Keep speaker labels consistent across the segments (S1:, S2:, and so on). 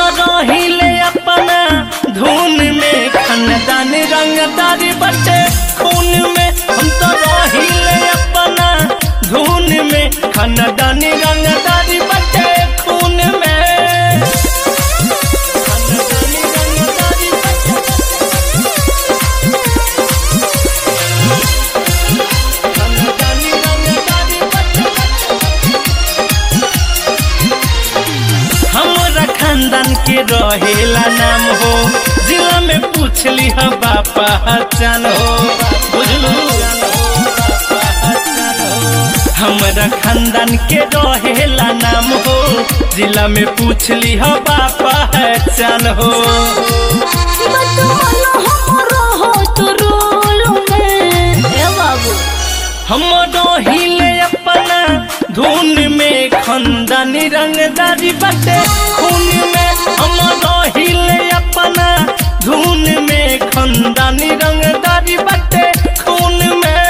S1: तो रहिले अपना धुन में खानदान रंगदारी बटे खून में हम तो रहिले अपना धुन में खानदान रंगदारी बटे खून में खानदानी रंगदारी बटे खानदानी रंगदारी बटे हमरा खानदान के रहेला नाम हो जिला में पूछली ह बापा पहचान हो बुझलू हमरा खानदान के रहेला नाम हो जिला में पूछली ह बापा पहचान हो
S2: बतमानो हमरो हो तो रोल में ए बाबू
S1: हम रहिले अपना धुन में खंदानी रंगदारी बटे खून में हम रहिले अपना धुन में खंदानी रंगदारी बटे खून में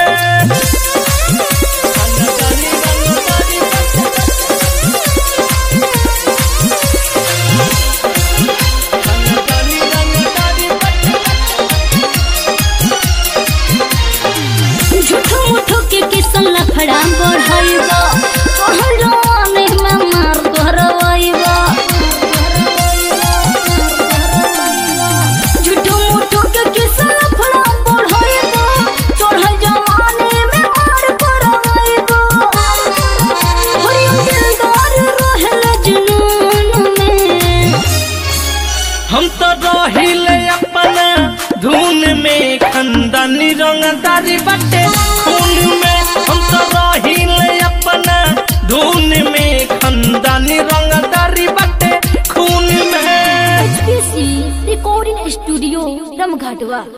S1: खंदानी रंगदारी बटे खंदानी रंगदारी बटे
S2: झूठो मुठो के किसन लफड़ा बढ़ाइबा कहलवाने में मार करवाइबा झूठो मुठो के किसन लफड़ा बढ़ाइबा चढ़ जवाने में मार करवाइबा हरियम दिलदार रहल जुनून में
S1: हम तो रहिले अपना धुन में खंदानी रंगदारी बटे खून में हम तो रहिले अपना धुन में खंदानी रंगदारी बटे खून में
S2: HPC रिकॉर्डिंग स्टूडियो रमघाटवा